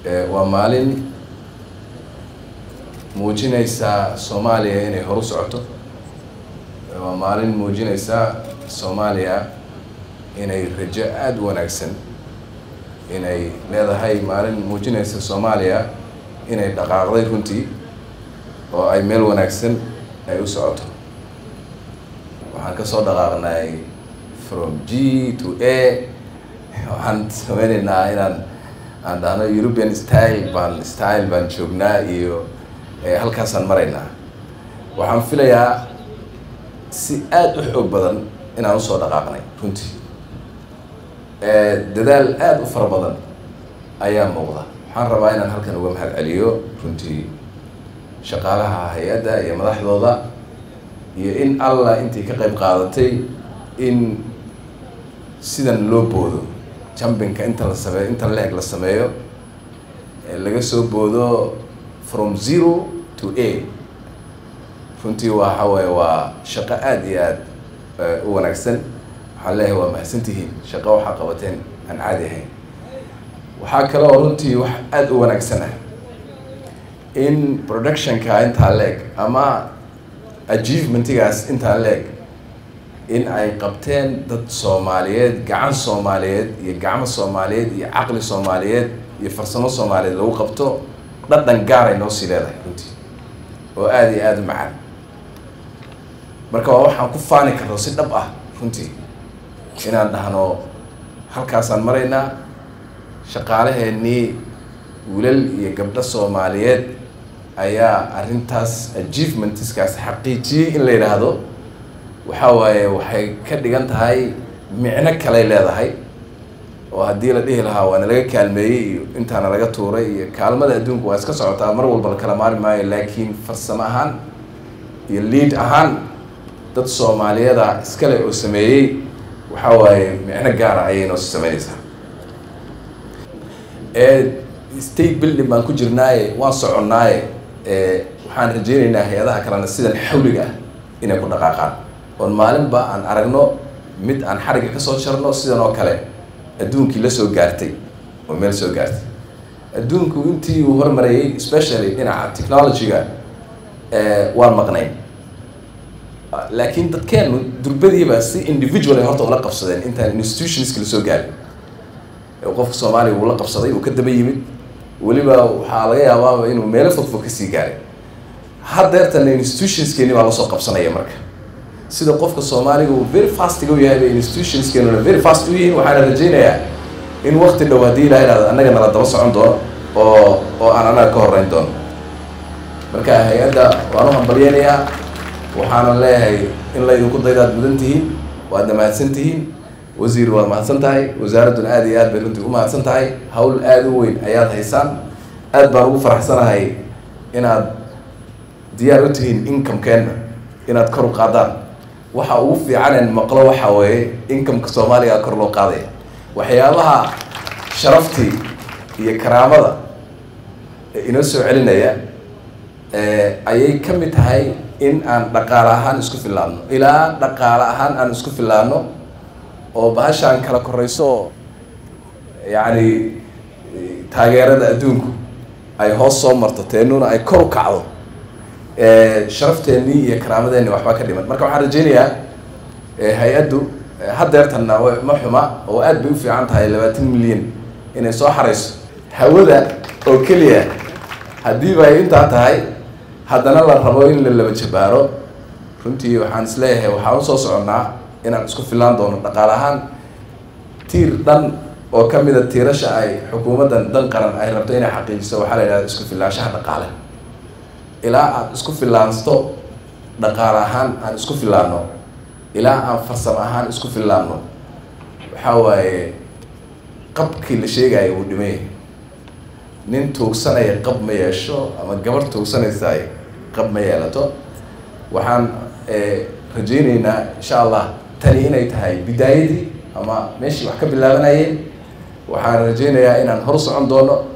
waa maalin muujinaysaa soomaaliya inay horu socoto waa maalin muujinaysaa soomaaliya inay rajo aada u wanaagsan inay leedahay maalin muujinaysa soomaaliya inay dhaqaaqday runtii oo ay meel wanaagsan ay u socoto waxaan kasoo dhaqaaqnay from g to a waxaan sameyneynaa inaan aan dhahno european style baan style baan joognaa iyo halkaasaan maraynaa waxaan filayaa si aada u xoog badan inaan usoo dhaqaaqnay runtii dadaal aada u fara badan ayaa muuqda waxaan rabaa inaan halkan uga mahad celiyo runtii shaqaalaha hay-adda iyo madaxdooda iyo in allah intii ka qayb qaadatay in sidan loo boodo jumbinka inta la sameeyo inta leeg la sameeyo laga soo boodo from zero to a runtii waxa waaye waa shaqo aada iyo aada u wanaagsan waxaan leeyahay waa mahadsantihiin shaqo waxaa qabateen aan caadi ahayn waxaa kale oo runtii wax aada u wanaagsan ah in productionka intaa leeg ama achievementigaas intaa leeg in ay qabteen dad soomaaliyeed gacan soomaaliyeed iyo gacmo soomaaliyeed iyo caqli soomaaliyeed iyo farsamo soomaaliyeed lagu qabto dhadhan gaar ay noo sii leedahay runtii oo aada iyo aada u macaan marka waa waxaan ku faani karno si dhab ah runtii inaan dhahno halkaasaan maraynaa shaqaalaheennii wilal iyo gabdho soomaaliyeed ayaa arrintaas achievementiskaas xaqiijiyey in la yidhaahdo waxaa waaye waxay ka dhigan tahay micno kaley leedahay oo haddii la dhihi lahaa waana laga kaalmeeyey iyo intaana laga tuuray iyo kaalmada adduunku waa iska socotaa mar walba la kala maari maayo laakiin farsamo ahaan iyo lead ahaan dad soomaaliyada iskale oo sameeyey waxaa waaye micno gaara ayay noo sameynaysaa state building baan ku jirnaaye waan soconnaaye waxaan rajeyneynaa hay-adaha kalena sidan xawliga ah inay ku dhaqaaqaan oon maalinba aan aragno mid aan xarigga kasoo jarno sidan oo kale adduunkii la soo gaartay oo meel soo gaartay adduunku intii uu hormarayey especially dhinaca technology-ga waan maqnayn laakiin dadkeenu durbadiiba si individual ay horta ula qabsadeen intaan institutionska lasoo gaarin qofka soomaaliya uu la qabsaday uu ka daba yimid weliba waxaa laga yaabaaba inuu meelo fogfog kasii gaaray haddeertana institutionskeeni baa lasoo qabsanaya marka sida qofka soomaaliga uu very fastiga u yahay bay institutionskeenuna very fast u yihiin waxaana rajeynayaa in wakti dhow haddii ilaha ihahdo annaga nala daba socon doono oo oo aan annaga ka horeyn doono marka hay-adda waan u hambalyeynayaa waxaana leeyahay in laydinku daydaad mudan tihiin waadna mahadsan tihiin wasiir waad mahadsan tahay wasaaradduna aada iyo aad bay runtii u mahadsan tahay hawl aada u weyn ayaad haysaan aad baan ugu faraxsanahay inaad diyaar u tihiin incomekeenna inaad kor u qaadaan waxa ugu fiicanen maqlo waxa weeye incomeka soomaaliga kor loo qaadaya waxyaabaha sharaftii iyo karaamada inoo soo celinaya ayay ka mid tahay in aan dhaqaale ahaan isku fillaano ilaa dhaqaale ahaan aan isku fillaano oo bahashaan kala korayso yacni taageerada adduunku ay hoos soo marto teenuna ay kor u kacdo sharafteenii iyo karaamadeenni waxbaa ka dhiman marka waxaan rajeynayaa hay-addu haddeertanna ma xuma oo aad bay u fiican tahay labaatan milyan inay soo xarayso hawada oo keliya haddiiba ay intaa tahay haddana la rabo in la laba jabaaro runtii waxaan is leeyahay waxaan usoo soconnaa inaan isku fillaan doono dhaqaale ahaan tiir dhan oo ka mida tiirasha ay xukuumaddan dan qaran ay rabto inay xaqiijiso waxaa la yidhahda isku fillaanshaha dhaqaale ilaa aad isku fillaansto dhaqaale ahaan aan isku fillaano ilaa aan farsamo ahaan isku fillaano waxaa waaye qabkii la sheegaya uu dhimay nin tuugsanaya qab ma yeesho ama gabar tuugsanaysa ay qab ma yeelato waxaan rajeyneynaa insha allah tani inay tahay bidaayadii ama meeshii wax ka bilaabanayeen waxaan rajeynayaa inaan hor socon doono